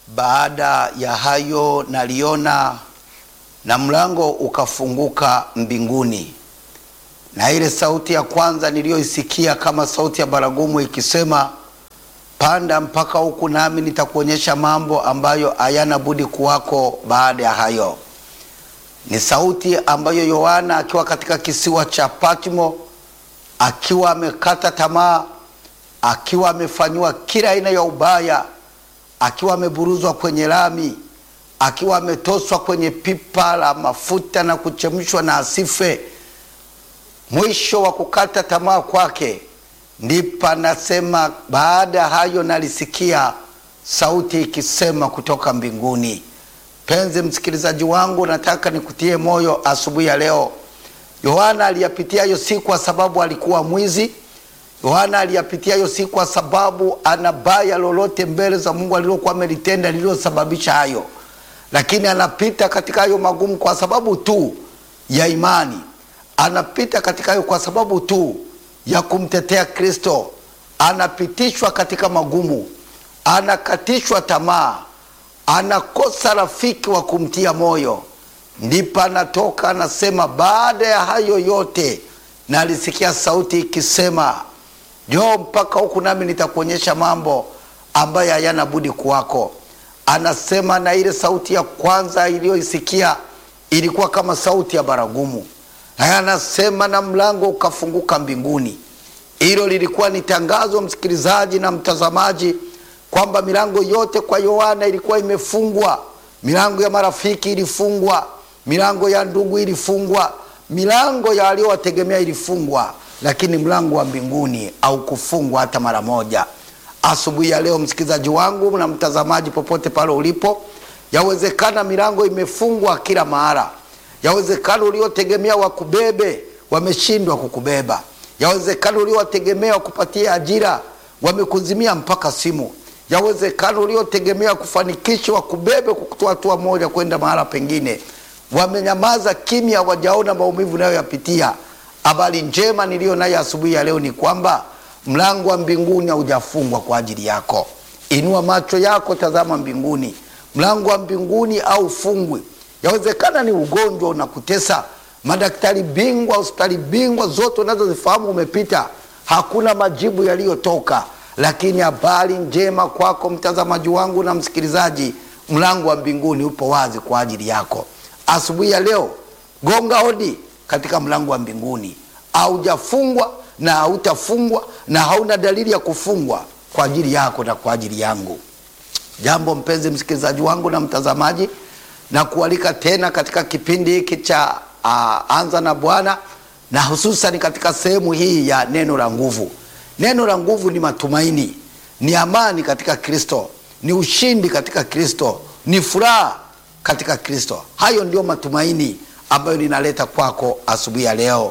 Baada ya hayo naliona na mlango ukafunguka mbinguni, na ile sauti ya kwanza niliyoisikia kama sauti ya baragumu ikisema, panda mpaka huku, nami nitakuonyesha mambo ambayo hayana budi kuwako baada ya hayo. Ni sauti ambayo Yohana akiwa katika kisiwa cha Patmo, akiwa amekata tamaa, akiwa amefanyiwa kila aina ya ubaya, akiwa ameburuzwa kwenye lami, akiwa ametoswa kwenye pipa la mafuta na kuchemshwa na asife. Mwisho wa kukata tamaa kwake, ndipo anasema, baada ya hayo nalisikia sauti ikisema kutoka mbinguni. Penzi msikilizaji wangu, nataka nikutie moyo asubuhi ya leo. Yohana aliyapitia hayo si kwa sababu alikuwa mwizi. Yohana aliyapitia hayo si kwa sababu ana baya lolote mbele za Mungu alilokuwa amelitenda lililosababisha hayo, lakini anapita katika hayo magumu kwa sababu tu ya imani. Anapita katika hayo kwa sababu tu ya kumtetea Kristo. Anapitishwa katika magumu, anakatishwa tamaa anakosa rafiki wa kumtia moyo, ndipo anatoka anasema, baada ya hayo yote nalisikia sauti ikisema, njoo mpaka huku, nami nitakuonyesha mambo ambayo hayana budi kuwako. Anasema, na ile sauti ya kwanza iliyoisikia ilikuwa kama sauti ya baragumu, na anasema, na mlango ukafunguka mbinguni. Hilo lilikuwa ni tangazo, msikilizaji na mtazamaji kwamba milango yote kwa Yohana ilikuwa imefungwa. Milango ya marafiki ilifungwa, milango ya ndugu ilifungwa, milango ya waliowategemea ilifungwa, lakini mlango wa mbinguni haukufungwa hata mara moja. Asubuhi ya leo, msikilizaji wangu na mtazamaji, popote pale ulipo, yawezekana milango imefungwa kila mahara. Yawezekana uliotegemea wakubebe wameshindwa kukubeba. Yawezekana uliowategemea wakupatia ajira wamekuzimia mpaka simu yawezekana uliotegemea kufanikisha wakubebe kukutoa hatua moja kwenda mahala pengine, wamenyamaza kimya, wajaona maumivu nayoyapitia. Habari njema niliyo nayo asubuhi ya leo ni kwamba mlango wa mbinguni haujafungwa kwa ajili yako. Inua macho yako, tazama mbinguni. Mlango wa mbinguni haufungwi. Yawezekana ni ugonjwa unakutesa, madaktari bingwa, hospitali bingwa zote unazozifahamu umepita, hakuna majibu yaliyotoka lakini habari njema kwako mtazamaji wangu na msikilizaji, mlango wa mbinguni upo wazi kwa ajili yako asubuhi ya leo. Gonga hodi katika mlango wa mbinguni. Haujafungwa na hautafungwa na hauna dalili ya kufungwa kwa ajili yako na kwa ajili yangu. Jambo mpenzi msikilizaji wangu na mtazamaji, na kualika tena katika kipindi hiki cha uh, Anza na Bwana, na hususan katika sehemu hii ya neno la nguvu. Neno la nguvu ni matumaini, ni amani katika Kristo, ni ushindi katika Kristo, ni furaha katika Kristo. Hayo ndio matumaini ambayo ninaleta kwako asubuhi ya leo.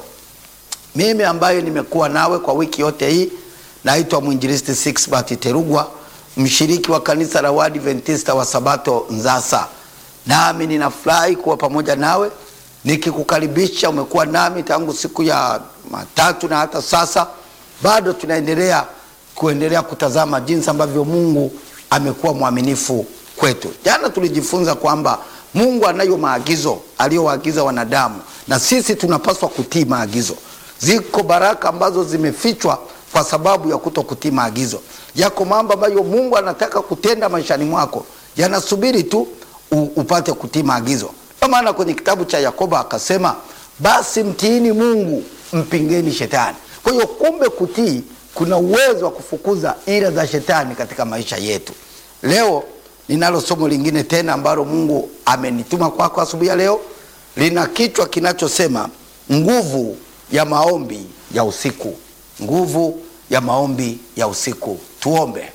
Mimi ambayo nimekuwa nawe kwa wiki yote hii, naitwa mwinjilisti Sixbert Terugwa, mshiriki wa kanisa la Waadventista wa Sabato Nzasa, nami ninafurahi kuwa pamoja nawe nikikukaribisha. Umekuwa nami tangu siku ya matatu na hata sasa bado tunaendelea kuendelea kutazama jinsi ambavyo Mungu amekuwa mwaminifu kwetu. Jana tulijifunza kwamba Mungu anayo maagizo aliyowaagiza wanadamu, na sisi tunapaswa kutii maagizo. Ziko baraka ambazo zimefichwa kwa sababu ya kuto kutii maagizo. Yako mambo ambayo Mungu anataka kutenda maishani mwako, yanasubiri tu upate kutii maagizo. Kwa maana kwenye kitabu cha Yakobo akasema, basi mtiini Mungu, mpingeni shetani. Kwa hiyo kumbe, kutii kuna uwezo wa kufukuza ila za shetani katika maisha yetu. Leo ninalo somo lingine tena ambalo Mungu amenituma kwako kwa asubuhi ya leo, lina kichwa kinachosema nguvu ya maombi ya usiku. Nguvu ya maombi ya usiku. Tuombe.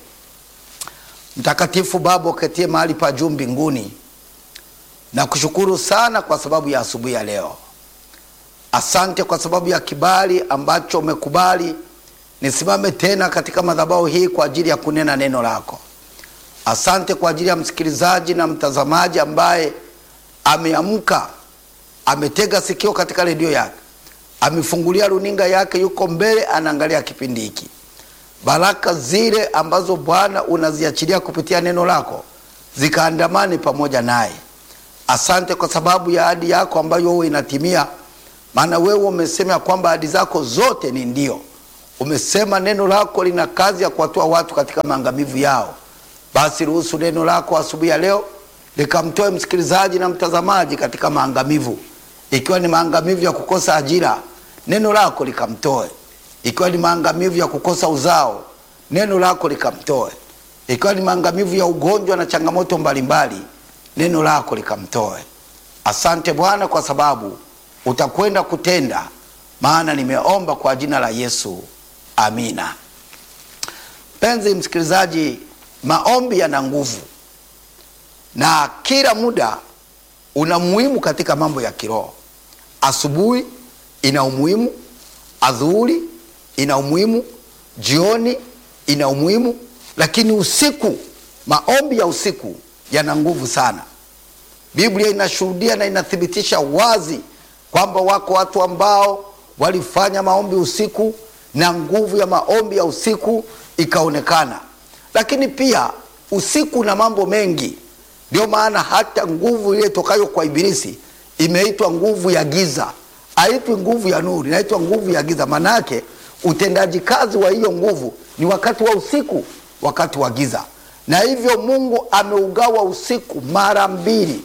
Mtakatifu Baba uketie mahali pa juu mbinguni, na kushukuru sana kwa sababu ya asubuhi ya leo. Asante kwa sababu ya kibali ambacho umekubali nisimame tena katika madhabahu hii kwa ajili ya kunena neno lako. Asante kwa ajili ya msikilizaji na mtazamaji ambaye ameamka, ametega sikio katika redio yake, amefungulia runinga yake, yuko mbele anaangalia kipindi hiki. Baraka zile ambazo Bwana unaziachilia kupitia neno lako zikaandamane pamoja naye. Asante kwa sababu ya ahadi yako ambayo wewe inatimia, maana wewe umesema kwamba ahadi zako zote ni ndio. Umesema neno lako lina kazi ya kuwatoa watu katika maangamivu yao. Basi ruhusu neno lako asubuhi ya leo likamtoe msikilizaji na mtazamaji katika maangamivu, ikiwa ni maangamivu ya kukosa ajira, neno lako likamtoe. Ikiwa ni maangamivu ya kukosa uzao, neno lako likamtoe. Ikiwa ni maangamivu ya ugonjwa na changamoto mbalimbali, neno lako likamtoe. Asante Bwana kwa sababu utakwenda kutenda, maana nimeomba kwa jina la Yesu, amina. Mpenzi msikilizaji, maombi yana nguvu na kila muda una muhimu katika mambo ya kiroho. Asubuhi ina umuhimu, adhuhuri ina umuhimu, jioni ina umuhimu, lakini usiku, maombi ya usiku yana nguvu sana. Biblia inashuhudia na inathibitisha wazi kwamba wako watu ambao walifanya maombi usiku na nguvu ya maombi ya usiku ikaonekana. Lakini pia usiku na mambo mengi, ndio maana hata nguvu ile tokayo kwa Ibilisi imeitwa nguvu ya giza, haitwi nguvu ya nuru, inaitwa nguvu ya giza. Manake utendaji kazi wa hiyo nguvu ni wakati wa usiku, wakati wa giza, na hivyo Mungu ameugawa usiku mara mbili.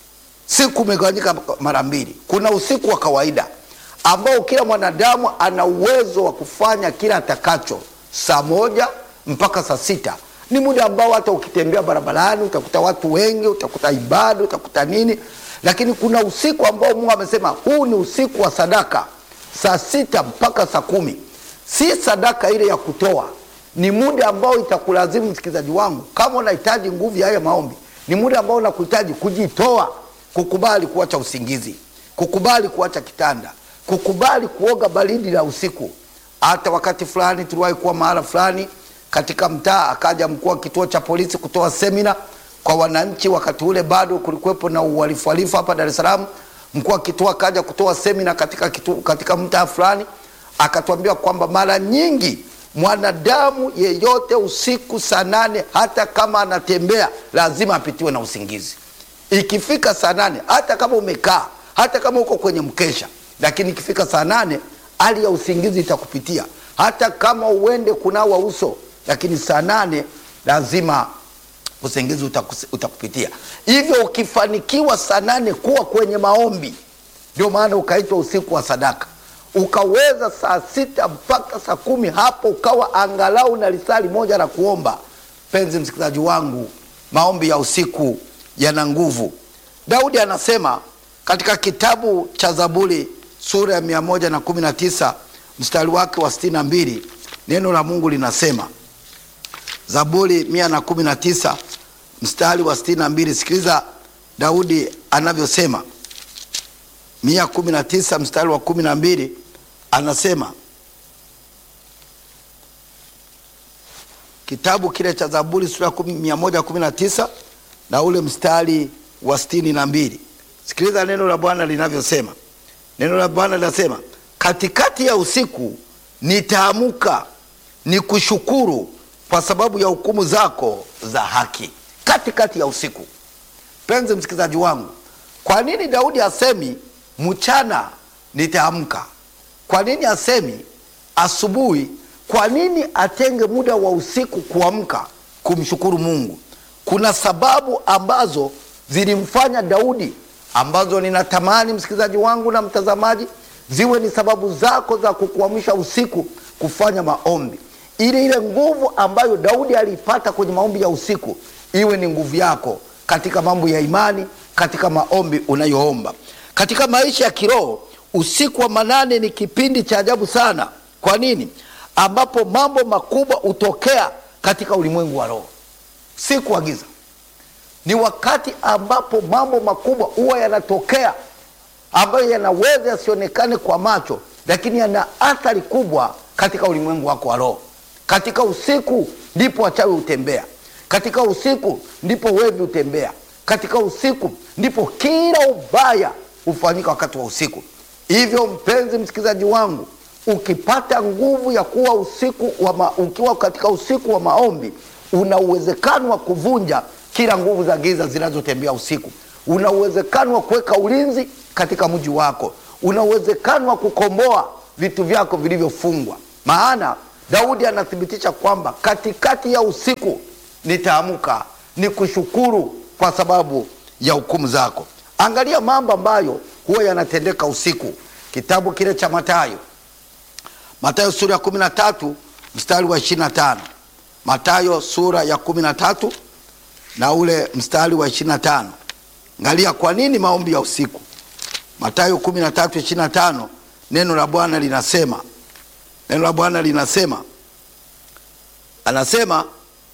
Siku imegawanyika mara mbili. Kuna usiku wa kawaida ambao kila mwanadamu ana uwezo wa kufanya kila atakacho, saa moja mpaka saa sita ni muda ambao hata ukitembea barabarani utakuta watu wengi, utakuta ibada, utakuta nini. Lakini kuna usiku ambao Mungu amesema huu ni usiku wa sadaka, saa sita mpaka saa kumi. Si sadaka ile ya kutoa, ni muda ambao itakulazimu msikilizaji wangu, kama unahitaji nguvu ya haya maombi, ni muda ambao unakuhitaji kujitoa, kukubali kuacha usingizi, kukubali kuacha kitanda, kukubali kuoga baridi la usiku. Hata wakati fulani tuliwahi kuwa mahala fulani katika mtaa, akaja mkuu wa kituo cha polisi kutoa semina kwa wananchi. Wakati ule bado kulikuwepo na uhalifu halifu hapa Dar es Salaam. Mkuu wa kituo akaja kutoa semina katika kituo, katika mtaa fulani, akatuambia kwamba mara nyingi mwanadamu yeyote usiku saa nane, hata kama anatembea lazima apitiwe na usingizi. Ikifika saa nane, hata kama umekaa, hata kama uko kwenye mkesha, lakini ikifika saa nane hali ya usingizi itakupitia, hata kama uende kunawa uso, lakini saa nane lazima usingizi utakus- utakupitia. Hivyo ukifanikiwa saa nane kuwa kwenye maombi, ndio maana ukaitwa usiku wa sadaka, ukaweza saa sita mpaka saa kumi hapo ukawa angalau na lisali moja la kuomba. Penzi msikilizaji wangu, maombi ya usiku yana nguvu. Daudi anasema katika kitabu cha Zaburi sura ya mia moja na kumi na tisa mstari wake wa sitini na mbili neno la Mungu linasema Zaburi mia na kumi na tisa mstari wa sitini na mbili Sikiliza Daudi anavyosema, mia kumi na tisa mstari wa kumi na mbili anasema kitabu kile cha Zaburi sura ya kumi- mia moja kumi na tisa na ule mstari wa sitini na mbili Sikiliza neno la Bwana linavyosema. Neno la Bwana linasema, katikati ya usiku nitaamuka nikushukuru kwa sababu ya hukumu zako za haki. Katikati ya usiku. Penzi msikilizaji wangu, kwa nini Daudi asemi mchana nitaamka? Kwa nini asemi asubuhi? Kwa nini atenge muda wa usiku kuamka kumshukuru Mungu? Kuna sababu ambazo zilimfanya Daudi, ambazo ninatamani msikilizaji wangu na mtazamaji ziwe ni sababu zako za kukuamsha usiku kufanya maombi, ili ile nguvu ambayo Daudi aliipata kwenye maombi ya usiku iwe ni nguvu yako katika mambo ya imani, katika maombi unayoomba. Katika maisha ya kiroho, usiku wa manane ni kipindi cha ajabu sana. Kwa nini? Ambapo mambo makubwa hutokea katika ulimwengu wa roho. Usiku wa giza ni wakati ambapo mambo makubwa huwa yanatokea ambayo yanaweza yasionekane kwa macho, lakini yana athari kubwa katika ulimwengu wako wa roho. Katika usiku ndipo wachawi hutembea, katika usiku ndipo wevi hutembea, katika usiku ndipo kila ubaya hufanyika wakati wa usiku. Hivyo mpenzi msikilizaji wangu, ukipata nguvu ya kuwa usiku wa ma, ukiwa katika usiku wa maombi, una uwezekano wa kuvunja kila nguvu za giza zinazotembea usiku. Una uwezekano wa kuweka ulinzi katika mji wako, una uwezekano wa kukomboa vitu vyako vilivyofungwa. Maana Daudi anathibitisha kwamba katikati ya usiku nitaamka nikushukuru kwa sababu ya hukumu zako. Angalia mambo ambayo huwa yanatendeka usiku. Kitabu kile cha Mathayo, Mathayo sura ya kumi na tatu mstari wa ishirini na tano Mathayo sura ya kumi na tatu na ule mstari wa ishirini na tano Angalia kwa nini maombi ya usiku. Mathayo kumi na tatu ishirini na tano neno la Bwana linasema, neno la Bwana linasema, anasema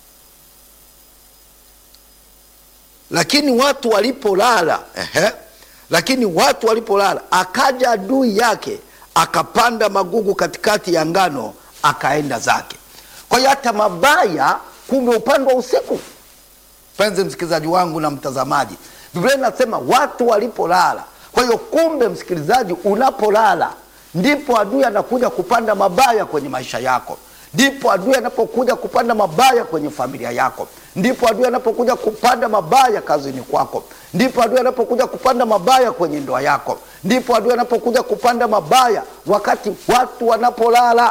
lakini watu walipolala, ehe, lakini watu walipolala, akaja adui yake akapanda magugu katikati ya ngano, akaenda zake. Kwa hiyo hata mabaya kumbe upandwa usiku. Mpenzi msikilizaji wangu na mtazamaji, Biblia inasema watu walipolala. Kwa hiyo kumbe, msikilizaji, unapolala ndipo adui anakuja kupanda mabaya kwenye maisha yako, ndipo adui anapokuja kupanda mabaya kwenye familia yako, ndipo adui anapokuja kupanda mabaya kazini kwako, ndipo adui anapokuja kupanda mabaya kwenye ndoa yako, ndipo adui anapokuja kupanda mabaya wakati watu wanapolala.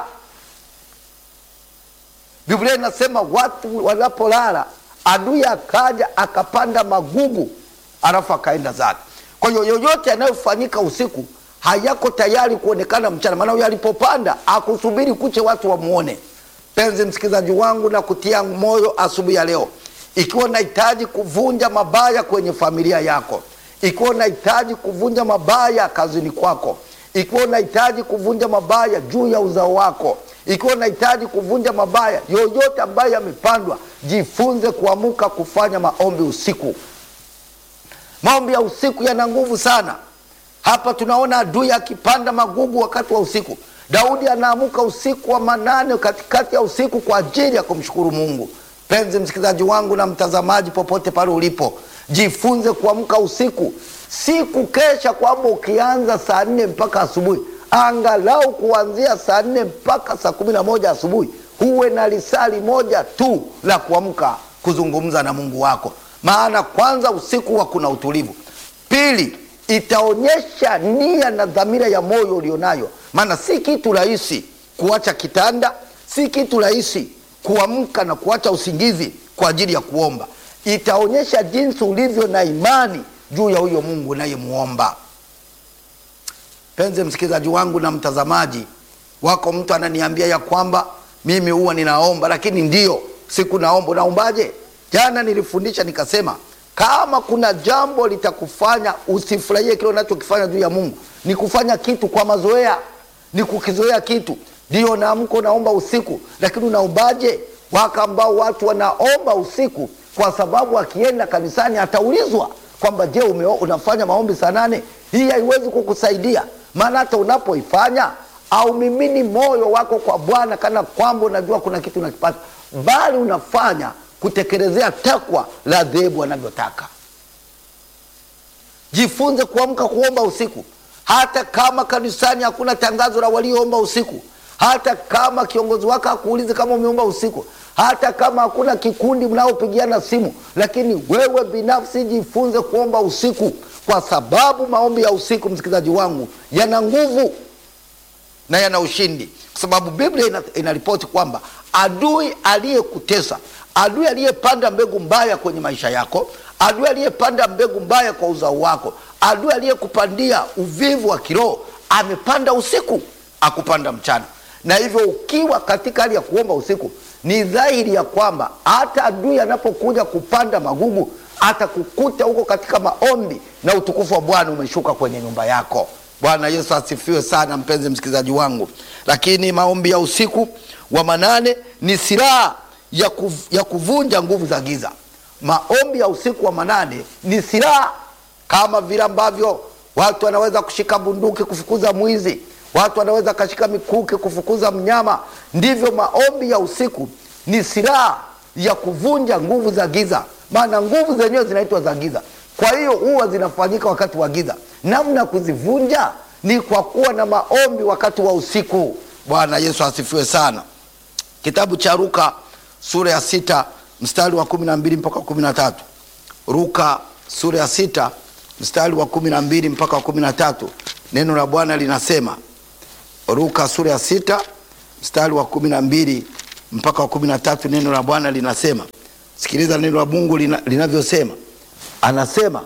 Biblia inasema watu wanapolala, adui akaja akapanda magugu, alafu akaenda zake. Kwa hiyo yoyote yanayofanyika usiku hayako tayari kuonekana mchana, maana huyo alipopanda akusubiri kuche watu wamuone. Penzi msikilizaji wangu, na kutia moyo asubuhi ya leo, ikiwa unahitaji kuvunja mabaya kwenye familia yako, ikiwa unahitaji kuvunja mabaya kazini kwako, ikiwa unahitaji kuvunja mabaya juu ya uzao wako, ikiwa unahitaji kuvunja mabaya yoyote ambayo yamepandwa, jifunze kuamuka kufanya maombi usiku. Maombi ya usiku yana nguvu sana. Hapa tunaona adui akipanda magugu wakati wa usiku. Daudi anaamuka usiku wa manane, katikati ya usiku kwa ajili ya kumshukuru Mungu. Penzi msikilizaji wangu na mtazamaji, popote pale ulipo, jifunze kuamka usiku, si kukesha kwamba ukianza saa nne mpaka asubuhi. Angalau kuanzia saa nne mpaka saa kumi na moja asubuhi huwe na lisali moja tu la kuamka kuzungumza na Mungu wako, maana kwanza usiku huwa kuna utulivu. Pili, itaonyesha nia na dhamira ya moyo ulionayo, maana si kitu rahisi kuacha kitanda, si kitu rahisi kuamka na kuacha usingizi kwa ajili ya kuomba. Itaonyesha jinsi ulivyo na imani juu ya huyo Mungu unayemuomba. Penzi msikilizaji wangu na mtazamaji wako, mtu ananiambia ya kwamba mimi huwa ninaomba, lakini ndio siku naomba. Unaombaje? Jana nilifundisha nikasema kama kuna jambo litakufanya usifurahie kile unachokifanya juu ya Mungu ni kufanya kitu kwa mazoea, ni kukizoea kitu. Ndio naamka unaomba usiku, lakini unaombaje? Waka ambao watu wanaomba usiku kwa sababu akienda kanisani ataulizwa kwamba je, ume unafanya maombi saa nane? Hii haiwezi kukusaidia, maana hata unapoifanya au mimini moyo wako kwa Bwana kana kwamba unajua kuna kitu unakipata, bali unafanya kutekelezea takwa la dhehebu anavyotaka. Jifunze kuamka kuomba usiku, hata kama kanisani hakuna tangazo la walioomba usiku, hata kama kiongozi wako hakuulizi kama umeomba usiku, hata kama hakuna kikundi mnaopigiana simu, lakini wewe binafsi jifunze kuomba usiku, kwa sababu maombi ya usiku, msikilizaji wangu, yana nguvu na yana ushindi, kwa sababu Biblia inaripoti kwamba adui aliyekutesa adui aliyepanda mbegu mbaya kwenye maisha yako, adui aliyepanda mbegu mbaya kwa uzao wako, adui aliyekupandia uvivu wa kiroho amepanda usiku, akupanda mchana. Na hivyo ukiwa katika hali ya kuomba usiku, ni dhahiri ya kwamba hata adui anapokuja kupanda magugu atakukuta huko katika maombi, na utukufu wa Bwana umeshuka kwenye nyumba yako. Bwana Yesu asifiwe sana, mpenzi msikilizaji wangu. Lakini maombi ya usiku wa manane ni silaha ya, kuv, ya kuvunja nguvu za giza. Maombi ya usiku wa manane ni silaha, kama vile ambavyo watu wanaweza kushika bunduki kufukuza mwizi, watu wanaweza kashika mikuki kufukuza mnyama, ndivyo maombi ya usiku ni silaha ya kuvunja nguvu za giza, maana nguvu zenyewe zinaitwa za giza. Kwa hiyo huwa zinafanyika wakati wa giza. Namna ya kuzivunja ni kwa kuwa na maombi wakati wa usiku. Bwana Yesu asifiwe sana. Kitabu cha Luka sura ya sita mstari wa kumi na mbili mpaka kumi na tatu Luka sura ya sita mstari wa kumi na mbili mpaka wa kumi na tatu neno la Bwana linasema. Luka sura ya sita mstari wa kumi na mbili mpaka wa kumi na tatu neno la Bwana linasema. Sikiliza neno la Mungu lina, linavyosema. Anasema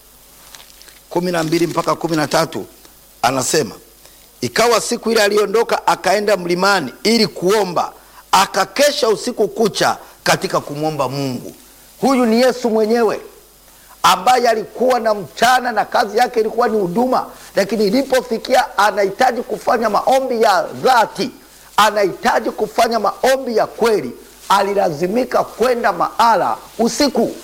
kumi na mbili mpaka kumi na tatu anasema ikawa siku ile aliondoka akaenda mlimani ili kuomba, akakesha usiku kucha katika kumwomba Mungu. Huyu ni Yesu mwenyewe ambaye alikuwa na mchana na kazi yake ilikuwa ni huduma, lakini ilipofikia anahitaji kufanya maombi ya dhati, anahitaji kufanya maombi ya kweli, alilazimika kwenda mahala usiku.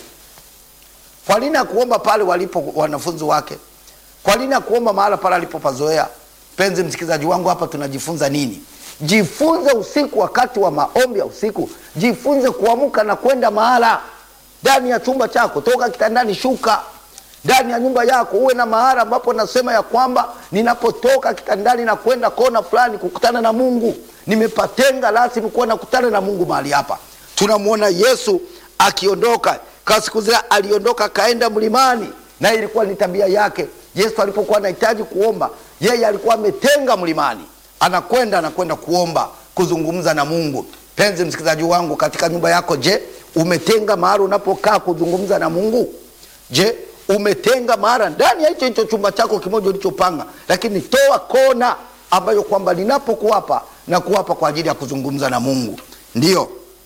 Kwa nini akuomba pale walipo wanafunzi wake? Kwa nini akuomba mahala pale alipopazoea? Mpenzi msikilizaji wangu, hapa tunajifunza nini? Jifunze usiku, wakati wa maombi ya usiku, jifunze kuamka na kwenda mahala ndani ya chumba chako. Toka kitandani, shuka ndani ya nyumba yako, uwe na mahala ambapo nasema ya kwamba ninapotoka kitandani na kwenda kona fulani kukutana na Mungu, nimepatenga rasmi kuwa nakutana na Mungu mahali hapa. Tunamwona Yesu akiondoka kwa siku zile, aliondoka akaenda mlimani, na ilikuwa ni tabia yake. Yesu alipokuwa anahitaji kuomba, yeye alikuwa ametenga mlimani, anakwenda anakwenda kuomba, kuzungumza na Mungu. Penzi msikilizaji wangu, katika nyumba yako, je, umetenga mahali unapokaa kuzungumza na Mungu? Je, umetenga mahali ndani ya hicho hicho chumba chako kimoja ulichopanga, lakini toa kona ambayo kwamba ninapokuwapa na kuwapa kwa ajili ya kuzungumza na Mungu. Ndiyo,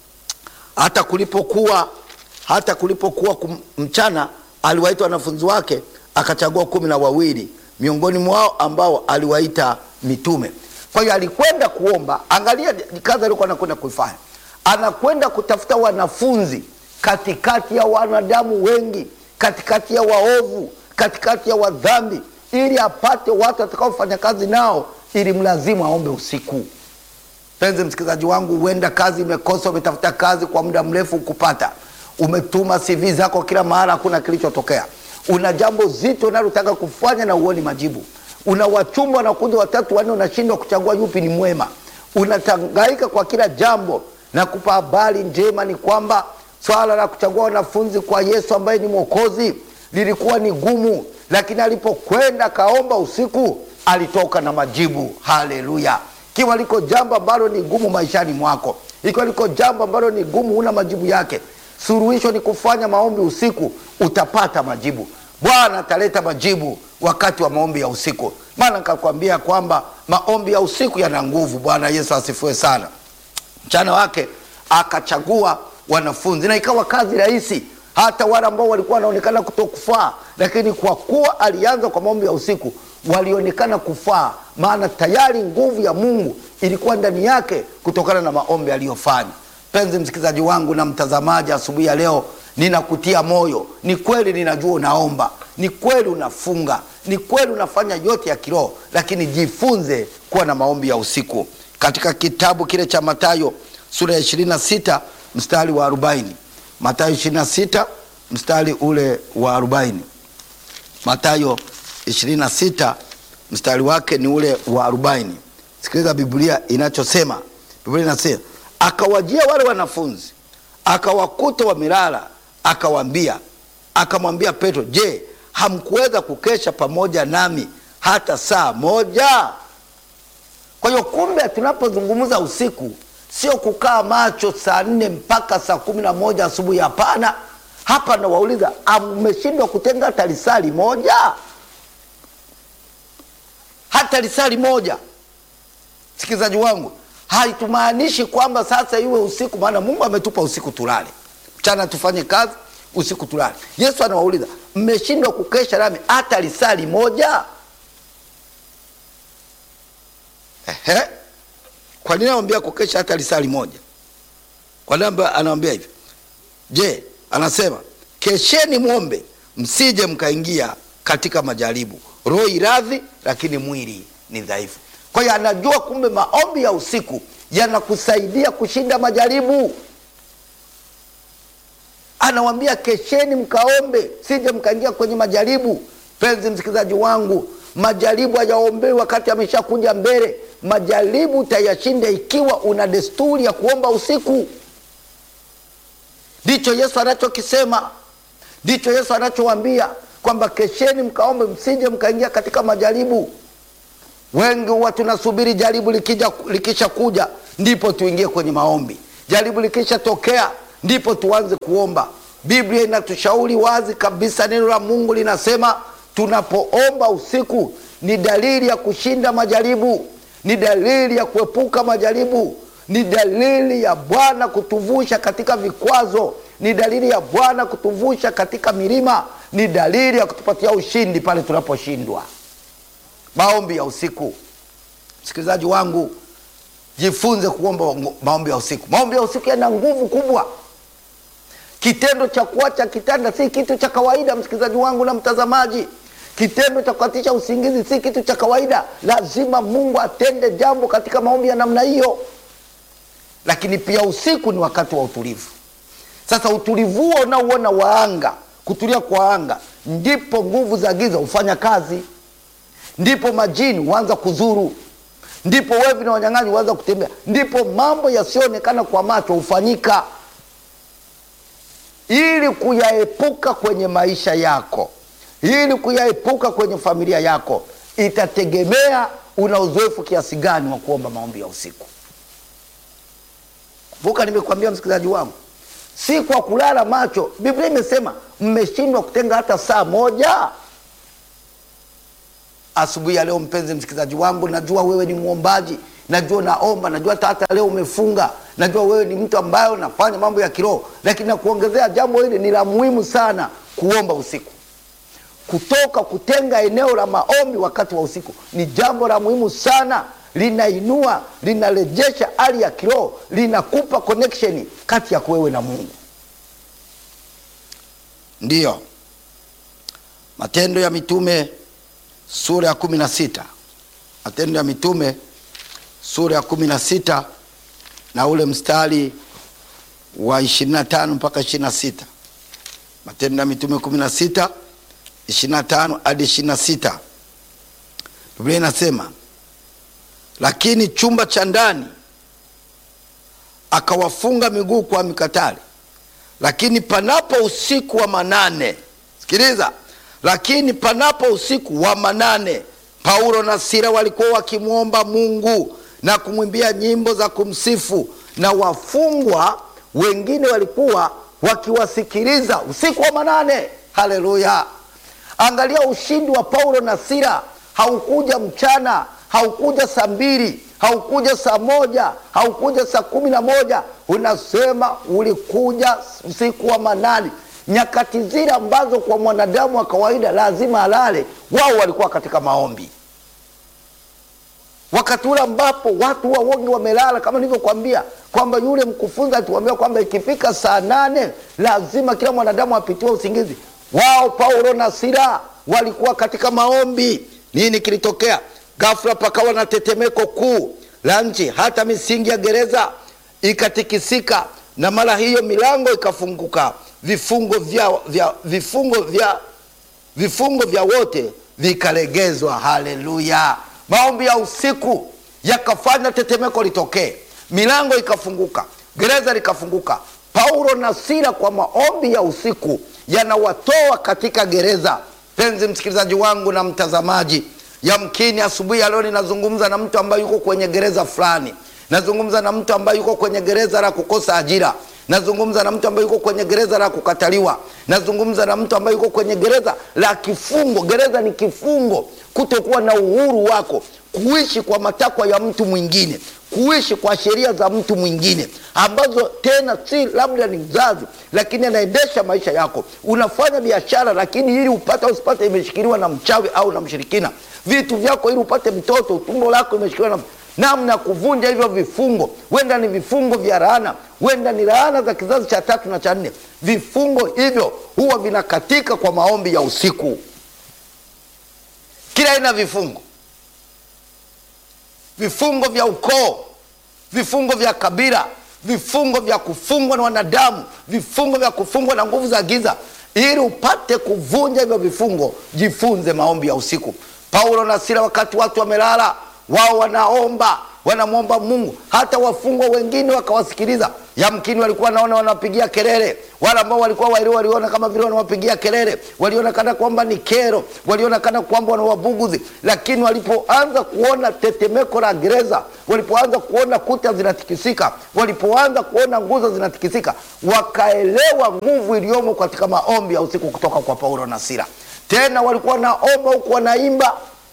hata kulipokuwa hata kulipokuwa kum, mchana aliwaita wanafunzi wake akachagua kumi na wawili miongoni mwao ambao aliwaita mitume. Kwa hiyo alikwenda kuomba. Angalia kazi alikuwa anakwenda kuifanya, anakwenda kutafuta wanafunzi katikati ya wanadamu wengi, katikati ya waovu, katikati ya wadhambi, ili apate watu watakaofanya kazi nao, ili mlazimu aombe usiku. Mpenzi msikilizaji wangu, huenda kazi imekosa, umetafuta kazi kwa muda mrefu kupata, umetuma CV zako kila mahali, hakuna kilichotokea. Una jambo zito unalotaka kufanya na uoni majibu, una wachumba wanakuja watatu wanne, unashindwa kuchagua yupi ni mwema, unatangaika kwa kila jambo. Na kupa habari njema ni kwamba swala la kuchagua wanafunzi kwa Yesu ambaye ni Mwokozi lilikuwa ni gumu, lakini alipokwenda kaomba usiku alitoka na majibu. Haleluya! Ikiwa liko jambo ambalo ni gumu maishani mwako, ikiwa liko jambo ambalo ni gumu, huna majibu yake, suluhisho ni kufanya maombi usiku, utapata majibu. Bwana ataleta majibu wakati wa maombi ya usiku, maana nikakwambia kwamba maombi ya usiku yana nguvu. Bwana Yesu asifiwe sana. Mchana wake akachagua wanafunzi na ikawa kazi rahisi, hata wale ambao walikuwa wanaonekana kutokufaa, lakini kwa kuwa alianza kwa maombi ya usiku walionekana kufaa, maana tayari nguvu ya Mungu ilikuwa ndani yake kutokana na maombi aliyofanya. Mpenzi msikilizaji wangu na mtazamaji, asubuhi ya leo ninakutia moyo. Ni kweli ninajua unaomba, ni kweli unafunga, ni kweli unafanya yote ya kiroho, lakini jifunze kuwa na maombi ya usiku. Katika kitabu kile cha Mathayo sura ya 26 mstari wa 40, Mathayo 26 mstari ule wa 40, Mathayo 26 mstari wake ni ule wa 40. Sikiliza Biblia inachosema. Biblia inasema akawajia wale wanafunzi akawakuta wamelala, akawaambia, akamwambia Petro, je, hamkuweza kukesha pamoja nami hata saa moja? Kwa hiyo kumbe, tunapozungumza usiku sio kukaa macho saa nne mpaka saa kumi na moja asubuhi. Hapana. Hapa nawauliza, ameshindwa kutenga hata lisali moja? Hata lisali moja, msikilizaji wangu, haitumaanishi kwamba sasa iwe usiku, maana Mungu ametupa usiku tulale, mchana tufanye kazi, usiku tulale. Yesu anawauliza mmeshindwa kukesha nami hata lisali moja? Ehe, kwa nini anawambia kukesha hata lisali moja? Kwa nini anawambia hivyo? Je, anasema kesheni mwombe, msije mkaingia katika majaribu. Roho iradhi, lakini mwili ni dhaifu. Kwa hiyo anajua kumbe maombi ya usiku yanakusaidia kushinda majaribu. Anawambia kesheni mkaombe, sije mkaingia kwenye majaribu. Penzi msikilizaji wangu, majaribu hayaombewi wakati ameshakuja mbele. Majaribu utayashinda ikiwa una desturi ya kuomba usiku. Ndicho Yesu anachokisema, Ndicho Yesu anachowaambia kwamba kesheni, mkaombe, msije mkaingia katika majaribu. Wengi huwa tunasubiri jaribu likija likisha kuja ndipo tuingie kwenye maombi. Jaribu likisha tokea ndipo tuanze kuomba. Biblia inatushauri wazi kabisa, neno la Mungu linasema tunapoomba usiku ni dalili ya kushinda majaribu, ni dalili ya kuepuka majaribu, ni dalili ya Bwana kutuvusha katika vikwazo, ni dalili ya Bwana kutuvusha katika milima, ni dalili ya kutupatia ushindi pale tunaposhindwa. Maombi ya usiku, msikilizaji wangu, jifunze kuomba maombi ya usiku. Maombi ya usiku yana nguvu kubwa. Kitendo cha kuacha kitanda si kitu cha kawaida, msikilizaji wangu na mtazamaji. Kitendo cha kukatisha usingizi si kitu cha kawaida. Lazima Mungu atende jambo katika maombi ya namna hiyo. Lakini pia usiku ni wakati wa utulivu. Sasa utulivu huo unaouona wa anga, kutulia kwa anga, ndipo nguvu za giza hufanya kazi, ndipo majini huanza kuzuru, ndipo wevi na wanyang'anyi huanza kutembea, ndipo mambo yasiyoonekana kwa macho hufanyika. Ili kuyaepuka kwenye maisha yako, ili kuyaepuka kwenye familia yako, itategemea una uzoefu kiasi gani wa kuomba maombi ya usiku. Kumbuka nimekwambia msikilizaji wangu, si kwa kulala macho. Biblia imesema mmeshindwa kutenga hata saa moja. Asubuhi ya leo, mpenzi msikilizaji wangu, najua wewe ni mwombaji, najua naomba, najua hata hata leo umefunga, najua wewe ni mtu ambaye unafanya mambo ya kiroho, lakini nakuongezea jambo hili ni la muhimu sana, kuomba usiku. Kutoka kutenga eneo la maombi wakati wa usiku ni jambo la muhimu sana, linainua, linarejesha hali ya kiroho, linakupa connection kati ya wewe na Mungu. Ndiyo Matendo ya Mitume sura ya kumi na sita Matendo ya Mitume sura ya kumi na sita na ule mstari wa ishirini na tano mpaka ishirini na sita Matendo ya Mitume kumi na sita ishirini na tano hadi ishirini na sita Biblia inasema lakini chumba cha ndani akawafunga miguu kwa mikatale, lakini panapo usiku wa manane, sikiliza, lakini panapo usiku wa manane, Paulo na Sila walikuwa wakimwomba Mungu na kumwimbia nyimbo za kumsifu, na wafungwa wengine walikuwa wakiwasikiliza usiku wa manane. Haleluya! Angalia ushindi wa Paulo na Sila, haukuja mchana haukuja saa mbili, haukuja saa moja, haukuja saa kumi na moja. Unasema ulikuja usiku wa manane, nyakati zile ambazo kwa mwanadamu wa kawaida lazima alale. Wao walikuwa katika maombi, wakati ule ambapo watu wa wengi wamelala, kama nilivyokwambia kwamba yule mkufunzi alituambia kwamba ikifika saa nane lazima kila mwanadamu apitiwe usingizi. Wao Paulo na Sila walikuwa katika maombi. Nini kilitokea? Ghafla pakawa na tetemeko kuu la nchi, hata misingi ya gereza ikatikisika, na mara hiyo milango ikafunguka, vifungo vya, vya, vifungo vya, vifungo vya wote vikalegezwa. Haleluya! Maombi ya usiku yakafanya tetemeko litokee, milango ikafunguka, gereza likafunguka. Paulo na Sila kwa maombi ya usiku yanawatoa katika gereza. Penzi msikilizaji wangu na mtazamaji Yamkini asubuhi ya leo ninazungumza na mtu ambaye yuko kwenye gereza fulani. Nazungumza na mtu ambaye yuko kwenye gereza la kukosa ajira. Nazungumza na mtu ambaye yuko kwenye gereza la kukataliwa. Nazungumza na mtu ambaye yuko kwenye gereza la kifungo. Gereza ni kifungo, kutokuwa na uhuru wako, kuishi kwa matakwa ya mtu mwingine, kuishi kwa sheria za mtu mwingine ambazo tena si labda ni mzazi, lakini anaendesha maisha yako. Unafanya biashara, lakini ili upate usipate, imeshikiliwa na mchawi au na mshirikina. Vitu vyako ili upate mtoto, tumbo lako imeshikiliwa na namna ya kuvunja hivyo vifungo. Wenda ni vifungo vya laana, wenda ni laana za kizazi cha tatu na cha nne. Vifungo hivyo huwa vinakatika kwa maombi ya usiku. Kila aina vifungo vifungo vya ukoo, vifungo vya kabila, vifungo vya kufungwa na wanadamu, vifungo vya kufungwa na nguvu za giza. Ili upate kuvunja hivyo vifungo, jifunze maombi ya usiku. Paulo na Sila, wakati watu wamelala, wao wanaomba wanamwomba Mungu. Hata wafungwa wengine wakawasikiliza. Yamkini walikuwa naona wanawapigia kelele, wale ambao walikuwa waili waliona kama vile wanawapigia kelele, waliona kana kwamba ni kero, waliona kana kwamba wanawabuguzi. Lakini walipoanza kuona tetemeko la gereza, walipoanza kuona kuta zinatikisika, walipoanza kuona nguzo zinatikisika, wakaelewa nguvu iliyomo katika maombi ya usiku kutoka kwa Paulo na Sila. Tena walikuwa wanaomba huku wanaimba.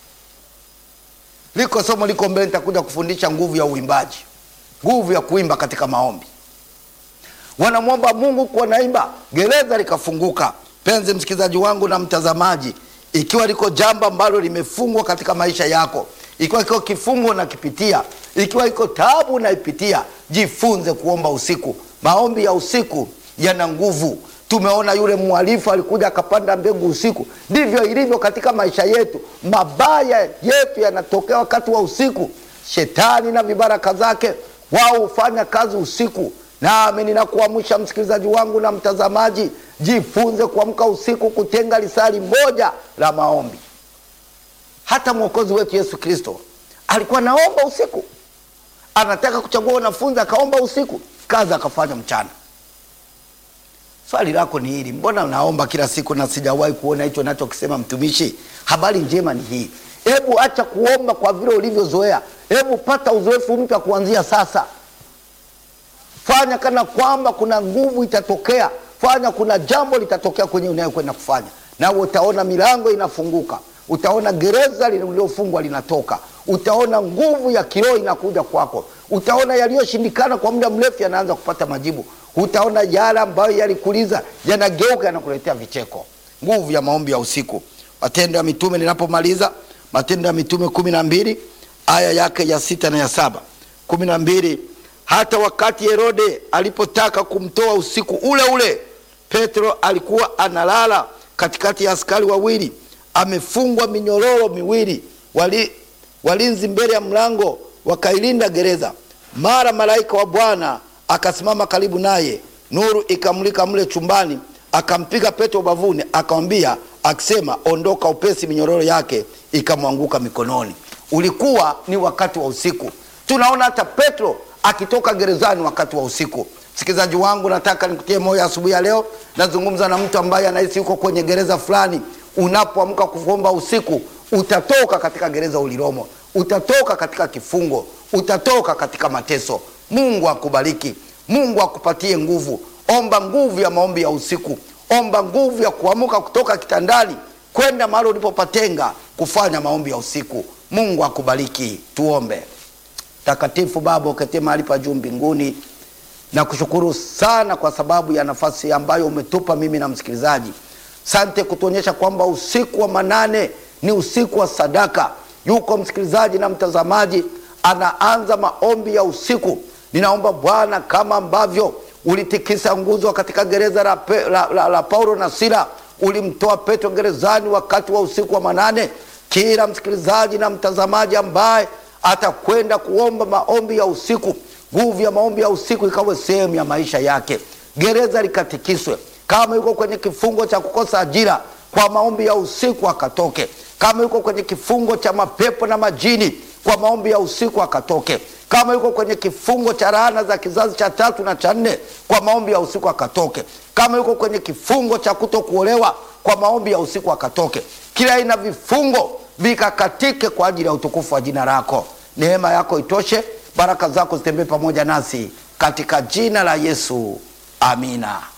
Liko somo liko mbele, nitakuja kufundisha nguvu ya uimbaji, nguvu ya kuimba katika maombi. Wanamwomba Mungu kwa naimba, gereza likafunguka. Penzi msikilizaji wangu na mtazamaji, ikiwa liko jambo ambalo limefungwa katika maisha yako, ikiwa iko kifungo unakipitia, ikiwa iko taabu unaipitia, jifunze kuomba usiku. Maombi ya usiku yana nguvu. Tumeona yule mhalifu alikuja akapanda mbegu usiku. Ndivyo ilivyo katika maisha yetu, mabaya yetu yanatokea wakati wa usiku. Shetani na vibaraka zake wao hufanya kazi usiku. Nami ninakuamsha msikilizaji wangu na mtazamaji, jifunze kuamka usiku, kutenga lisali moja la maombi. Hata mwokozi wetu Yesu Kristo alikuwa naomba usiku, anataka kuchagua wanafunzi akaomba usiku, kazi akafanya mchana. Swali lako ni hili, mbona naomba kila siku na sijawahi kuona hicho nachokisema mtumishi? Habari njema ni hii, hebu acha kuomba kwa vile ulivyozoea, hebu pata uzoefu mpya kuanzia sasa. Fanya kana kwamba kuna nguvu itatokea, fanya kuna jambo litatokea kwenye unayokwenda kufanya, na utaona milango inafunguka, utaona gereza lililofungwa linatoka, utaona nguvu ya kiroho inakuja kwako, utaona yaliyoshindikana kwa muda mrefu yanaanza kupata majibu, utaona yale ambayo yalikuliza yanageuka, yanakuletea vicheko. Nguvu ya maombi ya usiku. Matendo ya Mitume, ninapomaliza Matendo ya Mitume kumi na mbili aya yake ya sita na ya saba kumi na mbili hata wakati Herode alipotaka kumtoa usiku ule ule, Petro alikuwa analala katikati ya askari wawili, amefungwa minyororo miwili, wali, walinzi mbele ya mlango wakailinda gereza. Mara malaika wa Bwana akasimama karibu naye, nuru ikamulika mle chumbani, akampiga Petro ubavuni, akamwambia akisema, ondoka upesi. Minyororo yake ikamwanguka mikononi. Ulikuwa ni wakati wa usiku. Tunaona hata Petro akitoka gerezani wakati wa usiku. Msikilizaji wangu, nataka nikutie moyo asubuhi ya leo. Nazungumza na mtu ambaye anahisi yuko kwenye gereza fulani. Unapoamka kuomba usiku, utatoka katika gereza ulilomo, utatoka katika kifungo, utatoka katika mateso. Mungu akubariki, Mungu akupatie nguvu. Omba nguvu ya maombi ya usiku, omba nguvu ya kuamka kutoka kitandani kwenda mahali ulipopatenga kufanya maombi ya usiku. Mungu akubariki. Tuombe. Takatifu Baba uketie mahali pa juu mbinguni, na kushukuru sana kwa sababu ya nafasi ambayo umetupa mimi na msikilizaji. Sante kutuonyesha kwamba usiku wa manane ni usiku wa sadaka. Yuko msikilizaji na mtazamaji anaanza maombi ya usiku. Ninaomba Bwana, kama ambavyo ulitikisa nguzo katika gereza la, pe, la, la, la Paulo na Sila, ulimtoa Petro gerezani wakati wa usiku wa manane. Kila msikilizaji na mtazamaji ambaye atakwenda kuomba maombi ya usiku, nguvu ya maombi ya usiku ikawe sehemu ya maisha yake. Gereza likatikiswe. Kama yuko kwenye kifungo cha kukosa ajira, kwa maombi ya usiku akatoke. Kama yuko kwenye kifungo cha mapepo na majini, kwa maombi ya usiku akatoke. Kama yuko kwenye kifungo cha laana za kizazi cha tatu na cha nne, kwa maombi ya usiku akatoke. Kama yuko kwenye kifungo cha kutokuolewa, kwa maombi ya usiku akatoke. Kila aina vifungo vikakatike kwa ajili ya utukufu wa jina lako. Neema yako itoshe, baraka zako zitembee pamoja nasi katika jina la Yesu, amina.